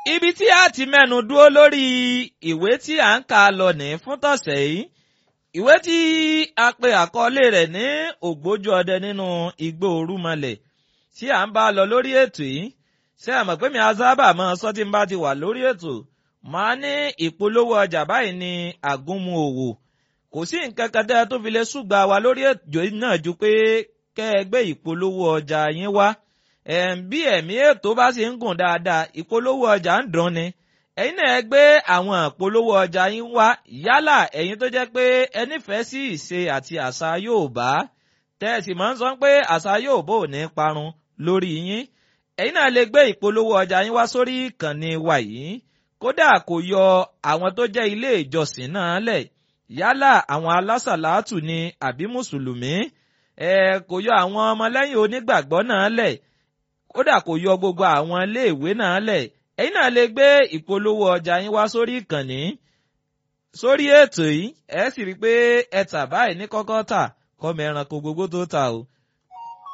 ibi tí a ti mẹ́nu dúró lórí ìwé tí à ń kà lọ ní fún tọ̀sẹ̀ yìí ìwé tí a pe àkọlé rẹ̀ ní ògbójú ọdẹ nínú igbó orúmọlẹ̀ tí à ń bá lọ lórí ètò yìí ṣé àmọ̀ pé mi á sábà máa sọ tí n bá ti wà lórí ètò máa ní ìpolówó ọjà báyìí ní àgúnmu òwò kò sí nǹkan kan tẹ́ tó fi lè ṣùgbà wa lórí ètò náà ju pé kẹ́ ẹ gbé ìpolówó ọjà yín wá bí ẹ̀mí ètò bá ṣe ń gùn dáadáa ìpolówó ọjà ń dùn ni ẹ̀yin náà gbé àwọn ìpolówó ọjà yín wá yálà ẹ̀yin tó jẹ́ pé ẹ nífẹ̀ẹ́ sí ìṣe àti àṣà Yorùbá tẹ́ẹ̀sì máa ń sọ pé àṣà Yorùbá ò ní parun lórí yín ẹ̀yin náà lè gbé ìpolówó ọjà yín wá sórí ìkànnì wa yìí kódà kò yọ àwọn tó jẹ́ ilé ìjọsìn náà lẹ̀ yálà àwọn alásàlátù ni àbí mùsùlùmí ẹ kò yọ àwọn ọmọlẹ́yìn onígbàgbọ́ náà lẹ̀ kódà kò yọ gbogbo àwọn iléèwé náà lẹ̀ ẹ̀yin náà lè gbé ìpolówó ọjà yín wá sórí ìkànnì sórí ètò yìí ẹ sì rí i pé ẹ tà báyìí ní kọ́kọ́ tà kọ́mọ ẹranko gbogbo tó tà o